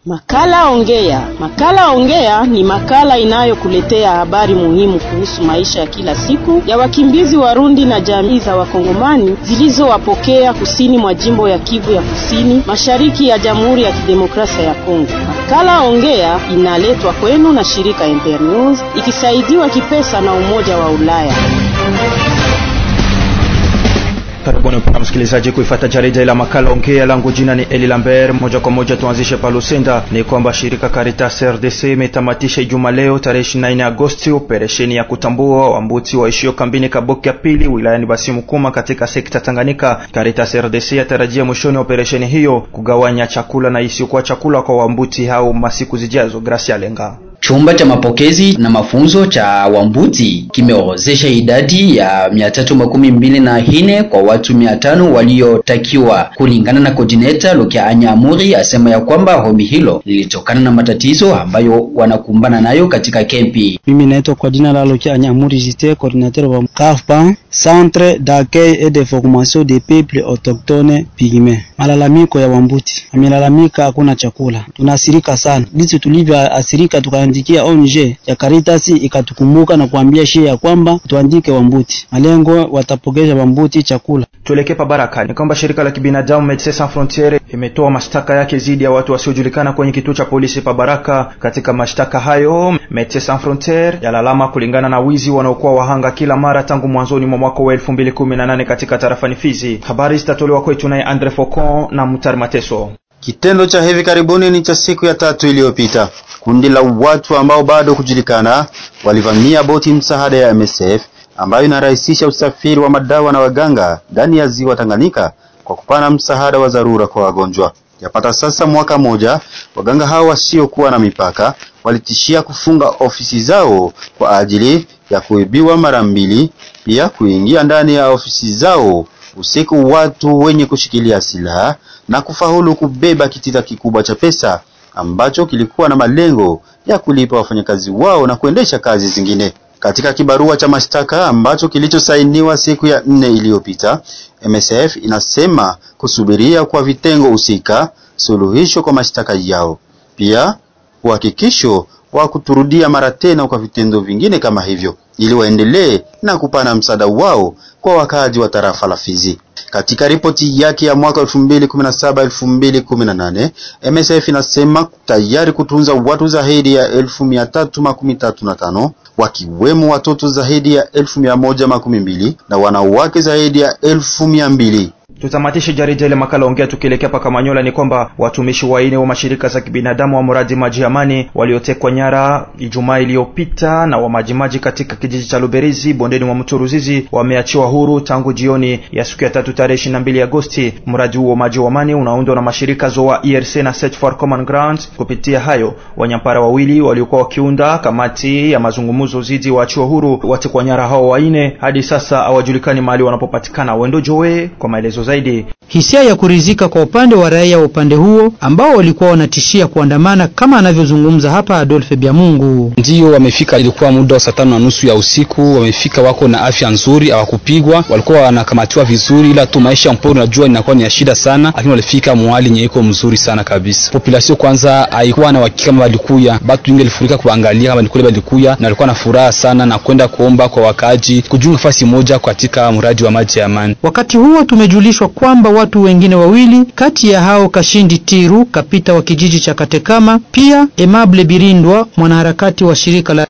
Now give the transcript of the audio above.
Makala Ongea. Makala Ongea ni makala inayokuletea habari muhimu kuhusu maisha ya kila siku ya wakimbizi Warundi na jamii za Wakongomani zilizowapokea kusini mwa jimbo ya Kivu ya Kusini, mashariki ya Jamhuri ya Kidemokrasia ya Kongo. Makala Ongea inaletwa kwenu na shirika Ember News ikisaidiwa kipesa na Umoja wa Ulaya. Karibuni mpaka msikilizaji kuifata jarida la makala ongea. Langu jina ni Eli Lambert. Moja kwa moja tuanzishe palusenda. Ni kwamba shirika Caritas RDC imetamatisha Ijumaa leo tarehe 24 Agosti operesheni ya kutambua wambuti waishio kambini Kaboki ya pili wilayani Basimukuma katika sekta Tanganyika. Caritas RDC yatarajia mwishoni wa operesheni hiyo kugawanya chakula na isiyokuwa chakula kwa wambuti hao masiku zijazo. Gracia Lenga Chumba cha mapokezi na mafunzo cha Wambuti kimeorozesha idadi ya mia tatu makumi mbili na hine kwa watu mia tano waliotakiwa. Kulingana na coordinator Lukia Anyamuri, asema ya kwamba hombi hilo lilitokana na matatizo ambayo wanakumbana nayo katika kempi. Mimi naitwa kwa jina la Lukia Anyamuri Jite, coordinateur wa CAFPA, Centre d'accueil et de formation des peuples autochtones pygme. Malalamiko ya Wambuti, amelalamika hakuna chakula, tunaasirika sana. Jinsi tulivyoasirika tukaandikia ONG ya Caritas ikatukumbuka na kuambia shie ya kwamba tuandike Wambuti, malengo watapokesha Wambuti chakula. Tuelekee pa Baraka. Ni kwamba shirika la kibinadamu Medecins Sans Frontieres imetoa mashtaka yake dhidi ya watu wasiojulikana kwenye kituo cha polisi pa Baraka. Katika mashtaka hayo, Medecins Sans Frontieres yalalama kulingana na wizi wanaokuwa wahanga kila mara tangu mwanzoni mwa mwaka wa 2018 katika tarafani Fizi. Habari zitatolewa kwetu naye Andre Focon na Mutar Mateso. Kitendo cha hivi karibuni ni cha siku ya tatu iliyopita. Kundi la watu ambao bado kujulikana walivamia boti msaada ya MSF ambayo inarahisisha usafiri wa madawa na waganga ndani ya ziwa Tanganyika kwa kupana msaada wa dharura kwa wagonjwa. Yapata sasa mwaka moja, waganga hao wasiokuwa na mipaka walitishia kufunga ofisi zao kwa ajili ya kuibiwa mara mbili, pia kuingia ndani ya ofisi zao usiku watu wenye kushikilia silaha na kufaulu kubeba kitita kikubwa cha pesa ambacho kilikuwa na malengo ya kulipa wafanyakazi wao na kuendesha kazi zingine. Katika kibarua cha mashtaka ambacho kilichosainiwa siku ya nne iliyopita, MSF inasema kusubiria kwa vitengo husika suluhisho kwa mashtaka yao, pia uhakikisho wa kuturudia mara tena kwa vitendo vingine kama hivyo, ili waendelee na kupana msaada wao kwa wakaaji wa tarafa la Fizi. Katika ripoti yake ya mwaka 2017-2018 MSF inasema tayari kutunza watu zaidi ya elfu mia tatu makumi tatu na tano wakiwemo watoto zaidi ya elfu mia moja makumi mbili na wanawake zaidi ya elfu mia mbili. Tutamatishe jarida ile makala ongea tukielekea paka Manyola. Ni kwamba watumishi waine wa mashirika za kibinadamu wa mradi Maji Amani waliotekwa nyara Ijumaa iliyopita na wa majimaji katika kijiji cha Luberizi bondeni mwa mto Ruzizi wameachiwa huru tangu jioni ya siku ya tatu tarehe 22 Agosti. Mradi huo Maji Amani unaundwa na mashirika ZOA, ERC na Search for Common Ground. Kupitia hayo wanyampara wawili waliokuwa wakiunda kamati ya mazungumzo zidi waachiwa huru watekwa nyara hao waine. Hadi sasa hawajulikani mahali wanapopatikana. Wendo Joe kwa maelezo zaidi. Hisia ya kuridhika kwa upande wa raia wa upande huo ambao walikuwa wanatishia kuandamana kama anavyozungumza hapa Adolphe Byamungu. Ndio wamefika, ilikuwa muda wa saa tano na nusu ya usiku. Wamefika, wako na afya nzuri, hawakupigwa, walikuwa wanakamatiwa vizuri, ila tu maisha mporo, najua inakuwa ni ya shida sana, lakini walifika mwali nye iko mzuri sana kabisa. Population kwanza haikuwa na uhakika kama walikuya, batu wengi walifurika kuangalia kama nikule walikuya, na walikuwa na furaha sana na kwenda kuomba kwa wakaji kujiunga nafasi moja katika mradi wa maji ya amani. Wakati huo tumejulishwa kwamba watu wengine wawili kati ya hao Kashindi Tiru kapita wa kijiji cha Katekama, pia Emable Birindwa mwanaharakati wa shirika la